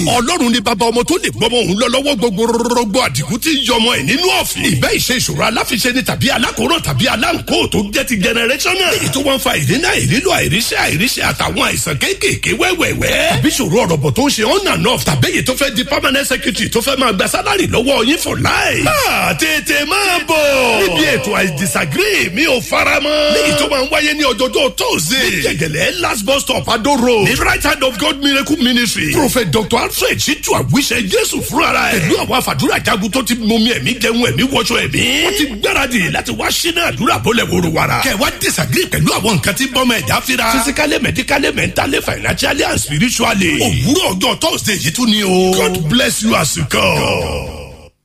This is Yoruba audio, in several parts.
ọlọ́run ni bàbá ọmọ tó lè gbọ́mọ òun lọ lọ́wọ́ gbogbo rọgbọ àdìgún tí ń yọmọ ẹ̀ nínú ọ̀fìn. ìbẹ́ ìṣe ìṣòro aláfiṣe ni tàbí alákòóràn tàbí aláǹkó tó jẹ́ ti generational. èyí tó wọ́n fa ìdínà ìrílò àìríṣẹ́ àìríṣẹ́ àtàwọn àìsàn kéékèèké wẹ́wẹ́wẹ́. tàbí ìṣòro ọ̀rọ̀ bọ̀ tó ń ṣe on and off tàbí èyí tó fẹ́ di permanent secretary tó fẹ́ máa gba sálárì lọ́wọ́ yín for life. máa tètè máa bọ̀. níbi ètò I disagree mi ò fara mọ́. léyìí tó máa ń wáyé ní ọjọ́jọ́ tóòzè. ní jẹ̀gẹ̀lẹ̀ last bus stop Ado road. ní right hand of God miracle ministry. prophet dr alfred ṣíjú àwíṣẹ jésù fúnra ẹ̀. pẹ̀lú àwọn àfàdúrà jagun tó ti mọmi ẹ̀mí jẹun ẹ̀mí wọṣọ ẹ̀mí. wọ́n ti gbáradì láti wá sínú àdúrà bọ́lẹ̀ wòrò wàrà. kẹwàá disagree pẹ̀lú àwọn nǹkan tí bọ́mọ ẹ̀dá fira. physically medically mentally financially and spiritually. òwúrọ̀ ọjọ́ thursday yìí tún ni o. God bless you as you come.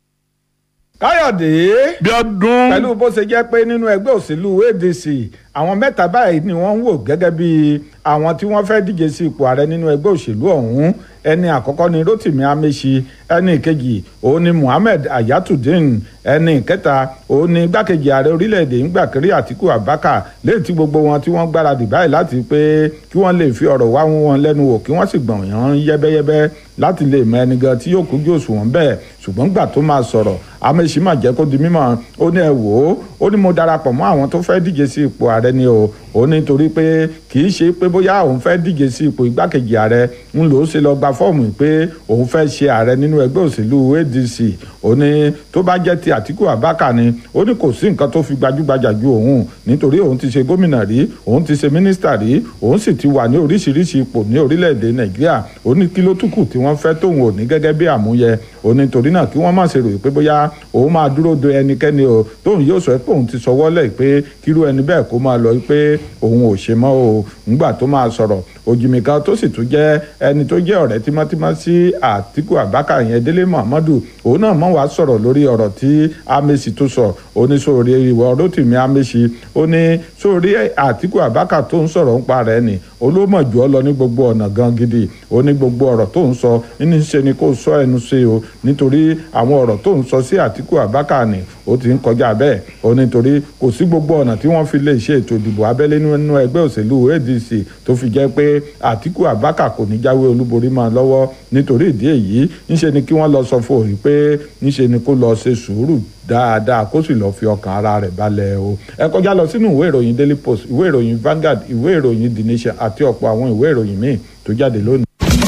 káyọ̀dé bí ọdún pẹ̀lú bó ṣe jẹ́ pé nínú ẹgbẹ́ òṣèlú adc àwọn mẹ́ta báyìí ni wọ́n ń wò gẹ́gẹ́ bí àwọn tí wọ́n fẹ́ díje sí ipò ààrẹ nínú ẹgbẹ́ òṣèlú ọ̀hún ẹni àkọ́kọ́ ni rotimi amechi ẹni kejì òun ni muhammed ayatudeen ẹni kẹta òun ni igbákejì ààrẹ orílẹ̀-èdè ńgbàkiri àtiku abaka léyìí tí gbogbo wọn tí wọ́n gbáradì báyìí láti pé kí wọ́n lè fi ọ̀rọ̀ wá wọn lẹ́nu wò kí wọ́n sì gbọ̀n yàn yẹ́bẹ́yẹ́bẹ́ láti lè mọ ẹni gan tí yóò kújú òṣùwọ̀n bẹ́ẹ̀ ṣùgbọ́n gbà tó máa sọ̀rọ̀ amechi máa jẹ́ kó di mímọ̀ ó ní ẹ wò ó ó ní mo darapọ̀ mọ́ àwọn tó fẹ́ díje sí ipò ààrẹ ni o ó ní torí pé kì í ṣe pé bóyá òun fẹ́ díje sí ipò igbákejì ààrẹ ń lò ó ṣe lọ gba fọ́ọ̀mù pé òun fẹ́ ṣe ààrẹ nínú ẹgbẹ́ òṣèlú adc ó ní tó bá jẹ́ ti àtìkù àbákà ni ó ní kò sí nǹkan tó fi gbajúgbajà ju òun nítorí òun ti ṣe gómìnà rí òun ti ṣe mínísítà rí òun sì ti wà ní oríṣiríṣi ipò ní orílẹ̀-èdè nàìjíríà ó ní kí ló túkù tí wọ́n fẹ́ tóun ò ní gẹ́gẹ́ bí àmúyẹ ó ní torí náà kí wọ́n má ṣe ròyìn pé bóyá òun máa dúró de ẹnikẹ́ni o tóun yóò sọ pé òun ti sọwọ́ lẹ̀ pé kírú ẹni bẹ́ẹ̀ kó máa lọ pé òun ò ṣe mọ́ o ńgbà tó máa sọ̀rọ̀ òjìmìkan tó sì tún jẹ́ ẹni tó jẹ́ ọ̀rẹ́ tímọ́tímọ́ sí àtìkù àbákà yẹn délé muhammadu òun náà mọ̀ wá sọ̀rọ̀ lórí ọ̀rọ̀ tí amesi tó sọ ó ní sórí ìwọ rotimi amesi ó ní sórí àtìkù àbákà tó ń sọ̀rọ̀ ń pa rẹ̀ ni olómọ̀ jù ọ lọ ní gbogbo ọ̀nà gan gidi ó ní gbogbo ọ̀rọ̀ tó ń sọ ní ṣe ni kó sọ ẹnu ṣe o nítorí àwọn ọ̀rọ̀ tó ń sọ sí àtìkù àbákà ni ó ti ń kọjá bẹ́ẹ̀ ó nítorí kò sí gbogbo ọ̀nà tí wọ́n fi lè ṣe ètò ìdìbò abẹ́lé nínú ẹgbẹ́ òṣèlú adc tó fi jẹ́ pé àtìkù àbákà kò ní jáwé olúborí máa lọ́wọ́ nítorí ìdí èyí ńṣe ni kí wọ́n lọ sọ fún òun pé ńṣe ni kó lọ ṣe sùúrù dáadáa kó sì lọ́ọ́ fi ọkàn ara rẹ̀ balẹ̀ o ẹ kọjá lọ sínú ìwé ìròyìn daily post ìwé ìròyìn Vanguard ìwé ìròyìn the nation àti ọ̀pọ̀ àwọn ìwé ìròyìn míì tó jáde lónìí.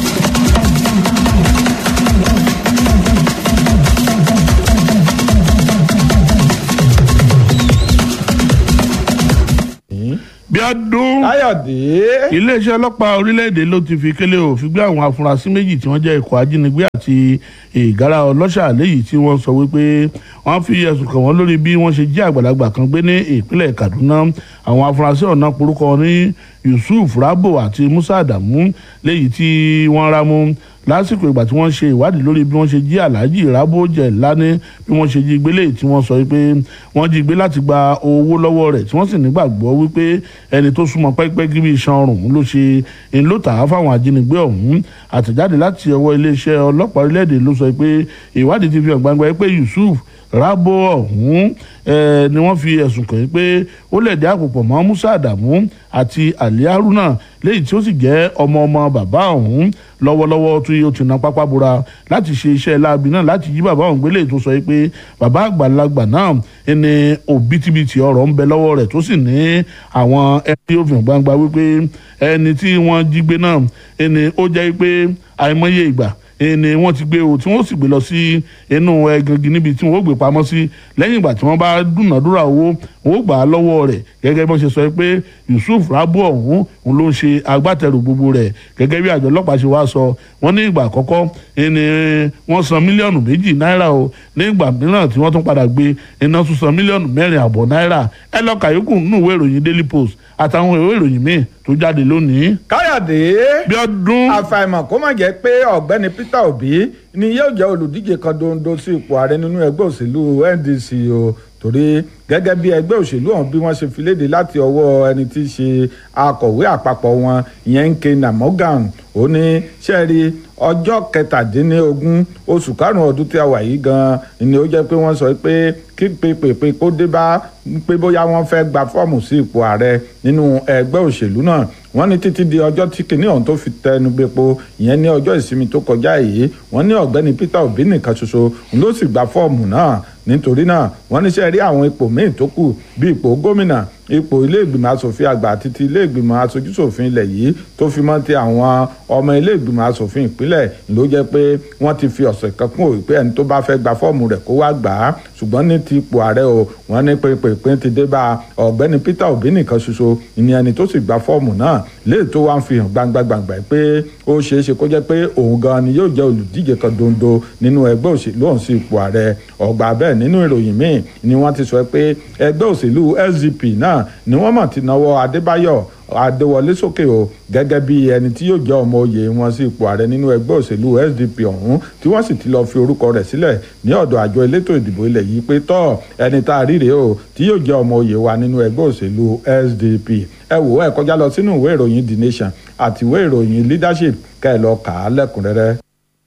bí ọdún káyọ̀dé iléeṣẹ́ ọlọ́pàá orílẹ̀-èdè ló ti fi kélé òfin gbé àwọn afurasí méjì tí wọ́n jẹ́ ikọ̀ ajínigbé àti ìgárá ọlọ́ṣà léyìí tí wọ́n sọ wípé wọ́n fi ẹ̀sùn kàn wọ́n lórí bí wọ́n ṣe jí àgbàlagbà kan gbé ní ìpínlẹ̀ Kaduna àwọn afurasí ọ̀nà porúkọ ní Yusuf Rabo àti Musa Adamu léyìí tí wọ́n rámú lásìkò ìgbà tí wọ́n ṣe ìwádìí lórí bí wọ́n ṣe jí Alhaji Rabo Jelani bí wọ́n ṣe jí gbé léyìí tí wọ́n sọ wípé wọ́n jí gbé láti gba owó lọ́wọ́ rẹ̀ tí wọ́n sì nígbàgbọ́ wípé ẹni tó súnmọ́ pẹ́ẹ́pẹ́ẹ́gí bí iṣan ọrùn ló ṣe ń lò tà á fáwọn ajínigbé ọ̀hún àtẹ̀jáde láti ọwọ́ iléeṣẹ́ ọlọ́pàá orílẹ̀-èdè ló sọ pé ìwádìí ti fi hàn gbangba pé Yusuf Rabo ọ̀hún ni wọ́n fi ẹ̀sùn kàn pé ó lẹ̀dí àpòpọ̀ mọ́ Musa Adamu àti Ali Haruna léyìí tí ó sì jẹ́ ọmọ ọmọ bàbá ọ̀hún lọ́wọ́lọ́wọ́ tí ó ti na pápá bora láti ṣe iṣẹ́ láabi náà láti jí bàbá ọ̀hún gbélé tó sọ pé bàbá àgbàlagbà náà ẹni òbítíbitì ọ̀rọ̀ ń bẹ lọ́wọ́ rẹ̀ tó sì ní àwọn ẹni òfin gbangba wípé ẹni tí wọ́n jí gbé náà ẹni ó jẹ́ pé àìmọye ìgbà ni wọ́n ti gbé o tí wọ́n sì gbé lọ sí inú ẹgangi níbi tí wọ́n gbé pamọ́ sí lẹ́yìn ìgbà tí wọ́n bá dúnàdúrà owó wọ́n gbà á lọ́wọ́ rẹ̀ gẹ́gẹ́ bí wọ́n ṣe sọ pé Yusuf Rabo ọ̀hún òun ló ń ṣe agbátẹrù gbogbo rẹ̀ gẹ́gẹ́ bí àjọ ọlọ́pàá ṣe wá sọ wọ́n ní ìgbà àkọ́kọ́ ni wọ́n san mílíọ̀nù méjì náírà o ní ìgbà mìíràn tí wọ́n tún padà gbé iná tún san mílíọ̀nù mẹ́rin àbọ̀ náírà ẹ lọ kàyókù nínú ìwé ìròyìn Daily Post àtàwọn ìwé ìròyìn míì tó jáde lónìí. káyọ̀dé bí ọdún àfàìmọ̀ kó má jẹ́ pé ọ̀gbẹ́ni Peter Obi ni yóò jẹ́ olùdíje kan dondo sí ipò ààrẹ nínú ẹgbẹ́ òṣèlú NDC o torí gẹ́gẹ́ bí ẹgbẹ́ òṣèlú ọ̀hún bí wọ́n ṣe fi léde láti ọwọ́ ẹni tí í ṣe akọ̀wé àpapọ̀ wọn ìyẹn ń ké namogan ó ní sẹ́ẹ̀rí ọjọ́ kẹtàdínlógún oṣù karùn-ún ọdún tí a wà yìí gan-an ni ó jẹ́ pé wọ́n sọ pé kí pépèpé kó dé bá pé bóyá wọ́n fẹ́ gba fọ́ọ̀mù sí ipò ààrẹ nínú ẹgbẹ́ òṣèlú náà wọ́n ní títí di ọjọ́ tí kinní ọ̀hún tó fi tẹnu bepo ìyẹn ní ọjọ́ ìsinmi tó kọjá yìí wọ́n ní ọ̀gbẹ́ni Peter Obi nìkan ṣoṣo ló sì gba fọ́ọ̀mù náà nítorí náà wọ́n níṣẹ́ rí àwọn ipò míì tó kù bí ipò gómìnà ipò ilé ìgbìmọ̀ asòfin àgbà àti ti ilé ìgbìmọ̀ aṣojúṣòfin ilẹ̀ yìí tó fi mọ́ ti àwọn ọmọ ilé ìgbìmọ̀ asòfin ìpínlẹ̀ ló jẹ́ pé wọ́n ti fi ọ̀sẹ̀ kan kún òwe pé ẹni tó bá fẹ́ gba fọ́ọ̀mù rẹ̀ kó wá gbà á ṣùgbọ́n ní ti ipò ààrẹ o wọ́n ní pínpín ti dé bá ọ̀gbẹ́ni Peter Obi nìkan ṣoṣo ìní ẹni tó sì gba fọ́ọ̀mù náà léè tó wá ń fi hàn gbangba-gbangba pé ó ṣeé ṣe kó jẹ́ pé òun gan ni yóò jẹ́ olùdíje kan dondo nínú ẹgbẹ́ òṣèlú ọ̀hún sí ipò ààrẹ ọgbà bẹ́ẹ̀ nínú ìròyìn míì ni wọ́n ti sọ pé ẹgbẹ́ òṣèlú SDP náà ni wọ́n mọ̀ ti náwó Adébáyọ̀ Adéwọlé sókè o gẹ́gẹ́ bí ẹni tí yóò jẹ́ ọmọ oyè wọn sí ipò ààrẹ nínú ẹgbẹ́ òṣèlú SDP ọ̀hún tí wọ́n sì ti lọ́ọ́ fi orúkọ rẹ̀ sílẹ̀ ní ọ̀dọ̀ àjọ elétò ìdìbò ilẹ̀ yìí pé tọ́ ẹni tá a rí rèé o tí yóò jẹ́ ọmọ oyè wa nínú ẹgbẹ́ òṣèlú SDP ẹ wò ẹ kọjá lọ sínú ìwé ìròyìn The Nation àti ìwé ìròyìn Leadership kẹ́ ẹ lọ kà á lẹ́kùnrẹ́rẹ́.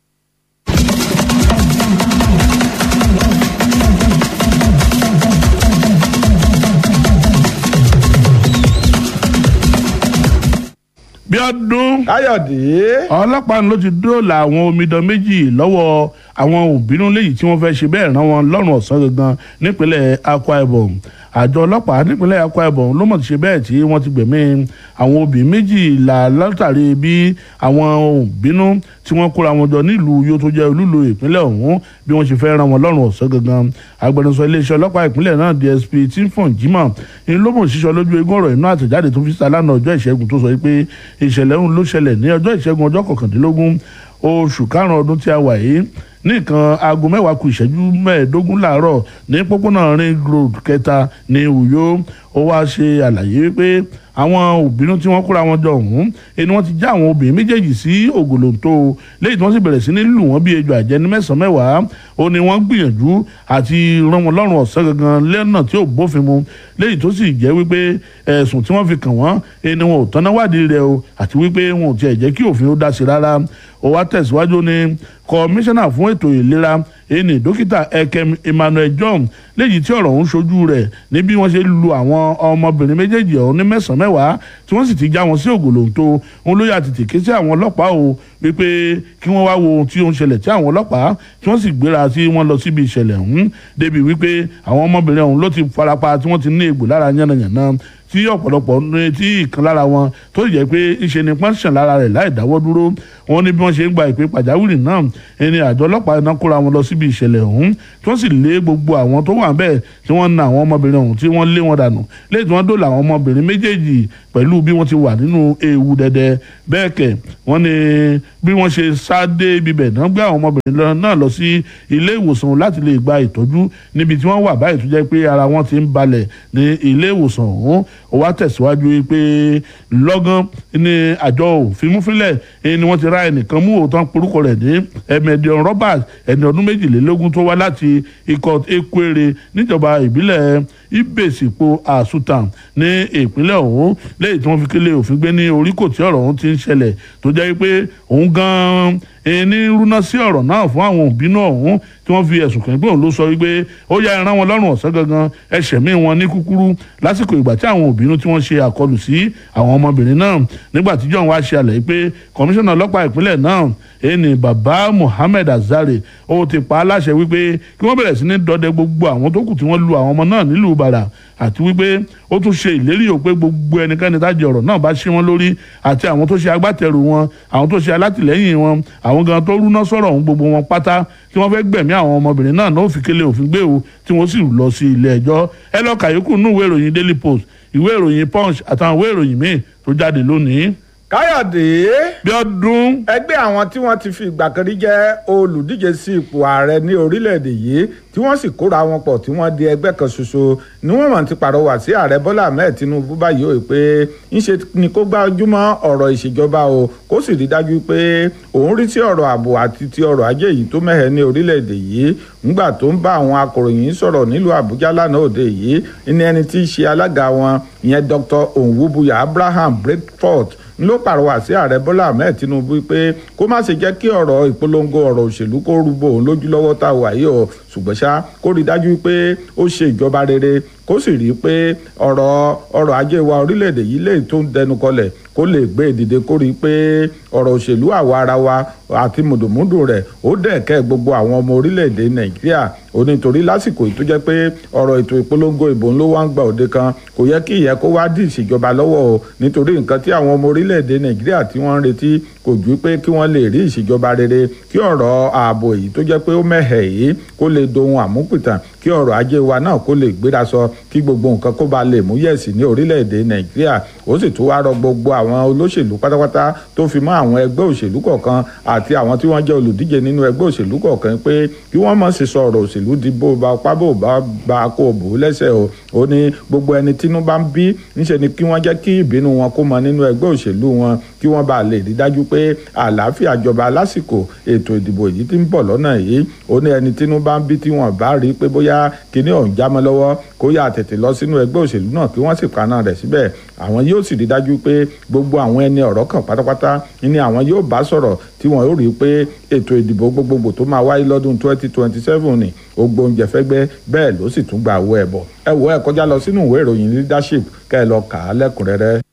bí ọdún Káyọ̀dé. ọlọ́pàá ló ti dóòlà àwọn omidan méjì lọ́wọ́ àwọn òbínú léyìí tí wọ́n fẹ́ ṣe bẹ́ẹ̀ rán wọn lọ́rùn ọ̀sán gangan nípínlẹ̀ Akwa Ibom àjọ ọlọ́pàá nípínlẹ̀ Akwa Ibom ló mọ̀ ti ṣe bẹ́ẹ̀ tí wọ́n ti gbẹ̀mí àwọn òbí méjìlá látàrí bí àwọn òbínú tí wọ́n kóra wọn jọ nílùú yóò tó jẹ́ olúlo ìpínlẹ̀ ọ̀hún bí wọ́n ṣe fẹ́ rán wọn lọ́rùn ọ̀sán gangan agbẹnusọ iléeṣẹ́ ọlọ́pàá ìpínlẹ̀ náà DSP Timfon Jimoh ní ló mọ̀ sísọ lójú eégún ọ̀rọ̀ inú àtẹ̀jáde tó fi síta lánàá ọjọ́ ìṣẹ́gun tó sọ pé ìṣẹ̀lẹ̀ ọ̀hún ló ṣẹlẹ̀ ní ọjọ́ ìṣẹ́gun ọjọ́ kọkàndínlógún oṣù karùn-ún ọdún tí a wà yìí ní nǹkan aago mẹ́wàá kù ìṣẹ́jú mẹ́ẹ̀ẹ́dógún láàárọ̀ ní pópónà ring road kẹta ní Uyo ó wá ṣe àlàyé wípé àwọn òbínú tí wọ́n kóra wọn jọ ọ̀hún ẹni wọ́n ti já àwọn obìnrin méjèèjì sí ògòlòǹtò lẹ́yìn tí wọ́n sì bẹ̀rẹ̀ sí ní lù wọ́n bí ejò àjẹní mẹ́sàn-án mẹ́wàá ó ní wọ́n gbìyànjú àti rán wọn lọ́rùn ọ̀sán gangan lẹ́nà tí ò bófin mu lẹ́yìn tó sì jẹ́ wípé ẹ̀sùn tí wọ́n fi kàn wọ́n ẹni wọn ò tọ́ná wádìí rẹ̀ o àti wípé wọn ò tiẹ̀ jẹ́ kí òfin ó dá sí rárá ó wá tẹ̀síwájú ní kọmíṣánná fún ètò ìlera ẹni dókítà Ekem Emmanuel John léyìí tí ọ̀rọ̀ ń ṣojú rẹ̀ ní bí wọ́n ṣe lu àwọn ọmọbìnrin méjèèjì ọ̀hún ní mẹ́sàn-án mẹ́wàá tí wọ́n sì ti já wọn sí ògòlòǹtò òun ló yà tètè ké sí àwọn ọlọ́pàá o wípé kí wọ́n wá wo ohun tí ó ń ṣẹlẹ̀ tí àwọn ọlọ́pàá tí wọ́n sì gbéra tí wọ́n lọ síbi ìṣẹ̀lẹ̀ ọ̀hún débi wípé àwọn ọmọbìnrin ọ̀hún ló ti farapa tí wọ́n ti ní egbò lára yánnayànna tí ọ̀pọ̀lọpọ̀ ní tí ìkan lára wọn tó jẹ́ pé ìṣe ni pọ́ńṣàn lára rẹ̀ láì dáwọ́ dúró wọn ní bí wọ́n ṣe ń gba ìpè pàjáwìrì náà ẹni àjọ ọlọ́pàá iná kóra wọn lọ síbi ìṣẹ̀lẹ̀ ọ̀hún tí wọ́n sì lé gbogbo àwọn tó wà bẹ́ẹ̀ tí wọ́n na àwọn ọmọbìnrin ọ̀hún tí wọ́n lé wọn dànù lẹ́yìn tí wọ́n dóòlà àwọn ọmọbìnrin méjèèjì pẹ̀lú bí wọ́n ti wà nínú ewu dẹ̀dẹ̀ bẹ́ẹ̀ kẹ̀ wọ́n ní bí wọ́n ṣe sáadé ibibẹ̀ náà gbé àwọn ọmọbìnrin náà lọ sí ilé ìwòsàn láti lè gba ìtọ́jú níbi tí wọ́n wà báyìí tó jẹ́ pé ara wọn ti ń balẹ̀ ní ilé ìwòsàn ọ̀hún ó wá tẹ̀síwájú pé lọ́gán ní àjọ òfimúfilẹ̀ ni wọ́n ti ra ẹnìkan mú òótọ́ porúkọ rẹ̀ ní ẹ̀mẹ̀dìọ̀n Robert ẹni ọdún méjìlélógún tó wá láti ikọ̀ Ekwere níjọba ìbílẹ̀ Ibèsìpò Àsùtàn ní ìpínlẹ̀ ọ̀hún lẹ́yìn tí wọ́n fi kélé òfin gbé ní oríkò tí ọ̀rọ̀ ọ̀hún ti ń ṣẹlẹ̀ tó jẹ́ pé òun gan-an ní rúná sí ọ̀rọ̀ náà fún àwọn òbínú ọ̀hún tí wọ́n fi ẹ̀sùn kàn pé òun ló sọ wípé ó yá ẹran wọn lọ́rùn ọ̀sán gangan ẹ̀ṣẹ̀ mí wọn ní kúkúrú lásìkò ìgbà tí àwọn òbínú tí wọ́n ṣe àkọlù sí àwọn ọmọbìnrin náà nígbà tí John wá ṣe àlàyé pé kọmíṣánná ọlọ́pàá ìpínlẹ̀ náà ẹni bàbá Muhammed Azare ó ti pa á láṣẹ wípé kí wọ́n bẹ̀rẹ̀ sí ní dọdẹ gbogbo àwọn tó kù tí wọ́n lu àwọn ọmọ náà nílùú Ìbàdàn àti wípé ó tún ṣe ìlérí ò pé gbogbo ẹnikẹ́ni tájẹ ọ̀rọ̀ náà bá ṣí wọn lórí àti àwọn tó ṣe agbátẹrù wọn àwọn tó ṣe alátìlẹ́yìn wọn àwọn gan tó rúná sọ̀rọ̀ ọ̀hún gbogbo wọn pátá tí wọ́n fẹ́ gbẹ̀mí àwọn ọmọbìnrin náà náà fi kélé òfin gbé o tí wọ́n sì lọ sí ilé ẹjọ́ ẹ lọ kàyókù nú ìwé ìròyìn Daily Post ìwé ìròyìn Punch àtàwọn ìwé ìròyìn míì tó jáde lónìí. Káyọ̀dé. bí ọdún. ẹgbẹ́ àwọn tí wọ́n ti fi ìgbà kan rí jẹ́ olùdíje sí ipò ààrẹ ní orílẹ̀-èdè yìí tí wọ́n sì kóra wọn pọ̀ tí wọ́n di ẹgbẹ́ kan ṣoṣo ni wọ́n mọ̀ ti pàrọwà sí ààrẹ Bọ́lá Ahmed Tinubu báyìí ó pé ńṣe ni kó gbájúmọ́ ọ̀rọ̀ ìṣèjọba o kó sì rí dájú pé òun rí sí ọ̀rọ̀ ààbò àti ti ọrọ̀ ajé yìí tó mẹ́hẹ̀ ní orílẹ̀-èdè yìí ńgbà tó ń bá àwọn akọ̀ròyìn sọ̀rọ̀ nílùú Àbújá lánàá òde yìí ní ẹni tí í ṣe alága wọn ìyẹn Dr. Onwubuya Abraham Breakfast ló pàrọwà sí ààrẹ bọ́lá ahmed tinubu pé kó má ṣe jẹ́ kí ọ̀rọ̀ ìpolongo ọ̀rọ̀ òṣèlú kó rúbọ òun lójú lọ́wọ́ tá a wà yìí o ṣùgbọ́n ṣá kó rí dájú pé ó ṣe ìjọba rere kó sì rí i pé ọ̀rọ̀ ọrọ̀ ajé wa orílẹ̀-èdè yìí lè tó ń dẹnu kọlẹ̀ kó lè gbé ìdìde kó rí i pé ọ̀rọ̀ òṣèlú àwa ara wa àti mùdùmúdù rẹ̀ ó dẹ̀kẹ́ gbogbo àwọn ọmọ orílẹ̀-èdè nàìjíríà ó nítorí lásìkò yìí tó jẹ́ pé ọ̀rọ̀ ètò ìpolongo ìbò ló wá ń gba òde kan kò yẹ kí ìyẹn kó wá dì ìṣèjọba lọ́wọ́ o nítorí nǹkan tí àwọn ọmọ orílẹ̀-èdè nàìjíríà tí wọ́n ń retí kò ju pé kí wọ́n lè rí ìṣèjọba rere kí ọ̀rọ̀ ààbò yìí tó jẹ́ pé ó mẹ́hẹ̀ yìí kó lè dohun àmúpìtàn kí ọ̀rọ̀ ajé wa náà kó lè gbéra sọ kí gbogbo nǹkan kó ba lè mú yẹ̀sì ní orílẹ̀-èdè nàìjíríà ó sì tún wá rọ gbogbo àwọn olóṣèlú pátápátá tó fi mọ́ àwọn ẹgbẹ́ òṣèlú kọ̀ọ̀kan àti àwọn tí wọ́n jẹ́ olùdíje nínú ẹgbẹ́ òṣèlú kọ̀ọ̀kan pé kí wọ́n má ṣe sọ ọ̀rọ̀ òṣèlú di bó ba ọpá bó bá ba kó o bò ó lẹ́sẹ̀ o ó ní gbogbo ẹni tínú bá ń bí níṣẹ́ ni kí wọ́n jẹ́ kí ìbínú wọn kó mọ nínú ẹgbẹ́ òṣèlú wọn kí wọ́n bá lè rí dájú pé àlàáfíà jọba lásìkò ètò ìdìbò yìí ti ń bọ̀ lọ́nà yìí ó ní ẹni tínú bá ń bí tí wọ́n bá rí pé bóyá kinní ọ̀hún jámọ́ lọ́wọ́ kó yà tètè lọ sínú ẹgbẹ́ òṣèlú náà kí wọ́n sì paná rẹ̀ síbẹ̀ àwọn yóò sì rí dájú pé gbogbo àwọn ẹni ọ̀rọ̀ kan pátápátá ni àwọn yóò bá sọ̀rọ̀ tí wọ́n yóò rí pé ètò ìdìbò gbogbogbò tó máa wáyé lọ́dún twenty twenty seven ni ó gbóúnjẹ fẹ́gbẹ́ bẹ́ẹ̀ ló sì tún gba owó ẹ̀bọ̀ ẹ wo ẹ kọjá lọ sínú ìwé ìròyìn leadership kẹ́ ẹ lọ kà á lẹ́kùnrẹ́rẹ́.